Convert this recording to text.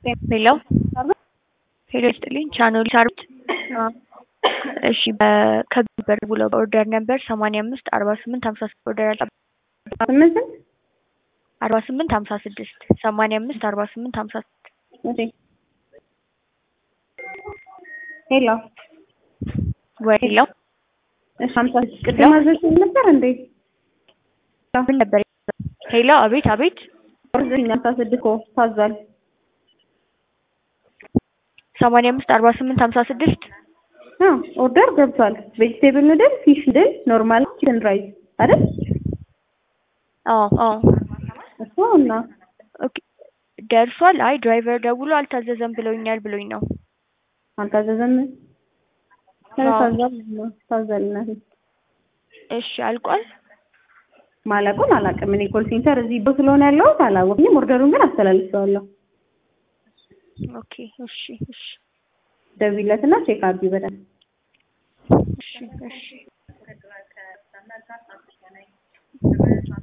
ሄሎ ሄሎ ይስጥልኝ ቻናሉ ሳሩት እሺ ከቢበር ብሎ በኦርደር ነበር ሰማንያ አምስት አርባ ስምንት ሀምሳ ስድስት ኦርደር ያልጠ ስምንት አርባ ስምንት ሀምሳ ስድስት ሰማንያ አምስት አርባ ስምንት ሀምሳ ስድስት እሺ ሄሎ ወይ ሄሎ እሺ ሀምሳ ስድስት ቅድም አዘዝሽኝ ነበር እንዴ? ምን ነበር ሄሎ አቤት አቤት ኦርደር ሀምሳ ስድስት እኮ ታዟል። ሰማንያ አምስት አርባ ስምንት ሀምሳ ስድስት አዎ ኦርደር ገብቷል። ቬጅቴብል ኑድል፣ ፊሽ ኑድል፣ ኖርማል ቺክን ራይስ አይደል? አዎ አዎ እሱ እና ኦኬ ደርሷል። አይ ድራይቨር ደውሎ አልታዘዘም ብለውኛል ብሎኝ ነው። አልታዘዘም። አዎ። ታዟል ታዟል እናቴ። እሺ አልቋል። ማለቁን አላውቅም። እኔ ኮል ሴንተር እዚህ ቦ ስለሆነ ያለሁት አላወቅኝም። ኦርደሩን ግን አስተላልፌዋለሁ። ኦኬ እሺ እሺ ደውይለትና ቼክ አድርጊ በደንብ። እሺ እሺ